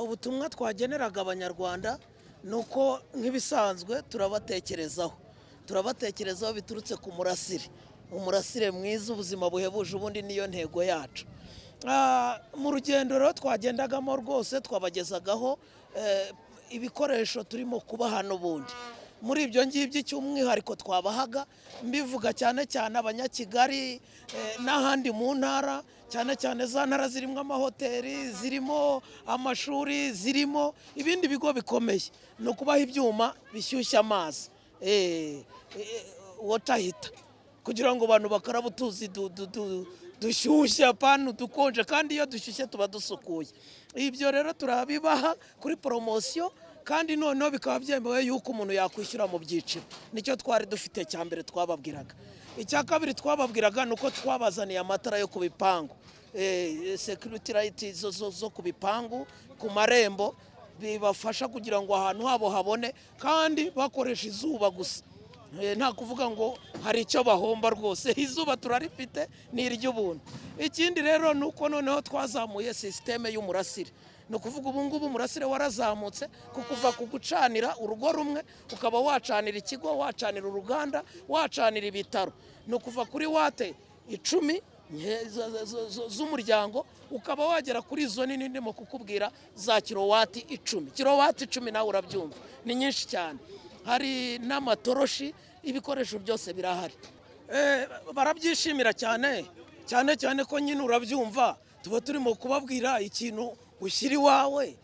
ubutumwa twageneraga abanyarwanda ni uko nk'ibisanzwe turabatekerezaho turabatekerezaho biturutse ku murasire umurasire mwiza ubuzima buhebuje ubundi niyo ntego yacu mu rugendo rero twagendagamo rwose twabagezagaho ibikoresho turimo kubaha n'ubundi muri ibyo ngibyo cy'umwihariko twabahaga mbivuga cyane cyane abanyakigali n'ahandi mu ntara cyane cyane za ntara zirimo amahoteli zirimo amashuri zirimo ibindi bigo bikomeye ni ukubaha ibyuma bishyushya amazi wotahita kugira ngo abantu bakarabe utuzi dushyushye apana dukonje kandi iyo dushyushye tuba dusukuye ibyo rero turabibaha kuri poromosiyo kandi noneho bikaba byemewe yuko umuntu yakwishyura mu byiciro nicyo twari dufite cya mbere twababwiraga icya kabiri twababwiraga ni uko twabazaniye amatara yo ku bipangu sekiriti rayiti zo ku bipangu ku marembo bibafasha kugira ngo ahantu habo habone kandi bakoresha izuba gusa nta kuvuga ngo hari icyo bahomba rwose izuba turarifite ni iry'ubuntu ikindi rero ni uko noneho twazamuye sisiteme y'umurasire ni ukuvuga ubu ngubu umurasire warazamutse kukuva ku gucanira urugo rumwe ukaba wacanira ikigo wacanira uruganda wacanira ibitaro ni ukuva kuri wate icumi z'umuryango ukaba wagera kuri izo nini ndimo kukubwira za kirowati icumi kirowati icumi nawe urabyumva ni nyinshi cyane hari n'amatoroshi ibikoresho byose birahari barabyishimira cyane cyane cyane ko nyine urabyumva tuba turimo kubabwira ikintu ushyira iwawe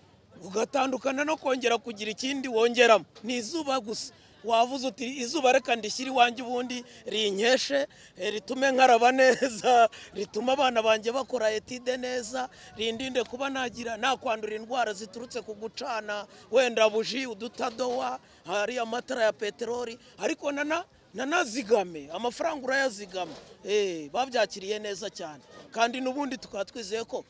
ugatandukana no kongera kugira ikindi wongeramo ni izuba gusa wavuze uti izuba reka ndishyire iwanjye ubundi rinkeshe ritume nkaraba neza rituma abana banjye bakora etide neza rindinde kuba nagira nakwandura indwara ziturutse ku gucana wenda buji udutadowa hari amatara ya peteroli ariko nanazigame amafaranga urayazigama babyakiriye neza cyane kandi n'ubundi tukaba twizeye ko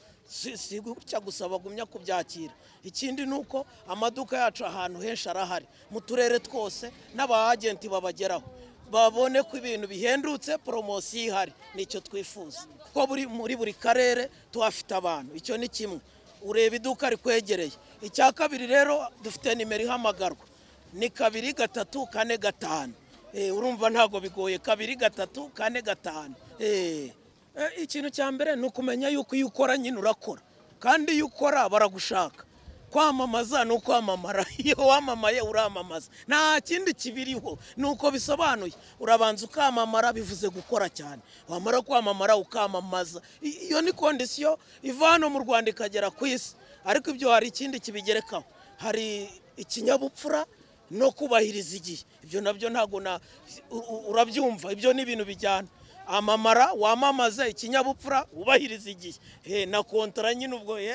si gutya gusa bagumya kubyakira ikindi ni uko amaduka yacu ahantu henshi arahari mu turere twose n'abagenti babageraho babone ko ibintu bihendutse poromosiyo ihari nicyo twifuza kuko muri buri karere tuhafite abantu icyo ni kimwe ureba iduka rikwegereye icya kabiri rero dufite nimero ihamagarwa ni kabiri gatatu kane gatanu urumva ntabwo bigoye kabiri gatatu kane gatanu ikintu cya mbere ni ukumenya yuko iyo ukora nyine urakora kandi iyo ukora baragushaka kwamamaza ni ukwamamara iyo wamamaye uramamaza nta kindi kibiriho ni uko bisobanuye urabanza ukamamara bivuze gukora cyane wamara kwamamara ukamamaza iyo ni kondisiyo iva hano mu rwanda ikagera ku isi ariko ibyo hari ikindi kibigerekaho hari ikinyabupfura no kubahiriza igihe ibyo nabyo ntabwo urabyumva ibyo ni ibintu bijyana amamara wamamaza ikinyabupfura wubahiriza igihe na kontara nyine ubwo ye